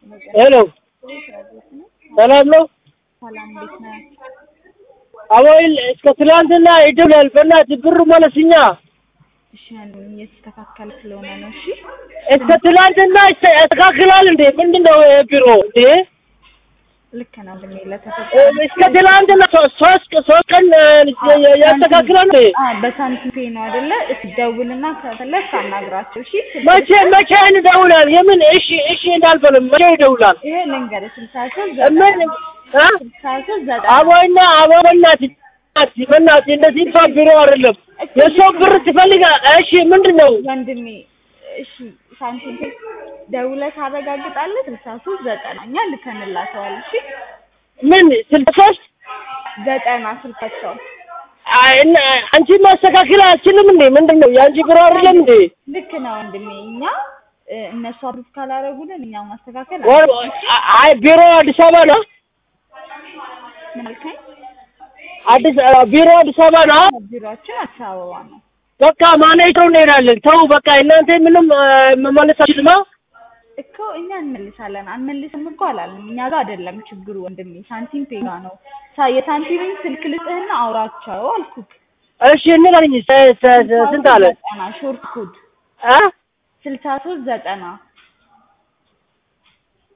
ሄሎ ሰላም ነው? ሰላም እንዴት ነህ? አቦይል እስከ ትላንትና ይደውላል። በእናትህ ብሩ መለስኛ። እሺ አንዱን እየተስተካከለ ስለሆነ ነው። እሺ እስከ ትላንትና ይስተ- ያስተካክላል እንዴ? ምንድን ነው ይሄ ቢሮ እንዴ? ልክ ነው ወንድሜ ለተፈጠ እስከ ትላንትና ሶ- ሶስት ሶስት ቀን እ, ያስተካክላል እንዴ? አዎ በሳንቲም ፔ ነው አይደለ? እስኪ ደውልና ከፈለግ ታናግራቸው። እሺ መቼ መቼ እንደውላል? የምን እሺ እሺ እንዳልፈልም መቼ ይደውላል? ይሄ ልንገርህ ስልሳ ሶስት ምን ዘጠና እ? ስልሳ ሶስት ዘጠና አቦይና አቦ በእናትህ በእናትህ በእናትህ እንደዚህ እንኳን ቢሮ አይደለም። የሰው ብር ትፈልጋል? እሺ ምንድን ነው? ወንድሜ እሺ ሳንቲም ፔ ደውለህ ታረጋግጣለህ። ስልሳ ሶስት ዘጠና እኛ ልከንላቸዋል። እሺ ምን ስልሳ ሶስት ዘጠና ስልካቸው አይ እና አንቺ ማስተካከል አልችልም እንዴ? ምንድን ነው የአንቺ ቢሮ አይደለም እንዴ? ልክ ነው ወንድሜ። እኛ እ፣ እነሱ አፕሩቭ ካላረጉልን እኛ ማስተካከል ወር አንችልም። አይ ቢሮ አዲስ አበባ ነው። ምን አልከኝ? አዲስ ቢሮ አዲስ አበባ ነው። ቢሮአችን አዲስ አበባ ነው። በቃ ማኔጅሩ እንሄዳለን። ተው በቃ እናንተ ምንም እ፣ መመለስ አትችልማ። እኮ እኛ እንመልሳለን። አንመልስም እኮ አላልንም። እኛ ጋር አይደለም ችግሩ ወንድሜ፣ ሳንቲም ፔ ጋር ነው። ሳ- የሳንቲምን ስልክ ልስጥህና አውራቸው አልኩህ። እሺ እንላልኝ ስንት አለ? ዘጠና ሾርት ኮድ አ ስልሳ ሶስት ዘጠና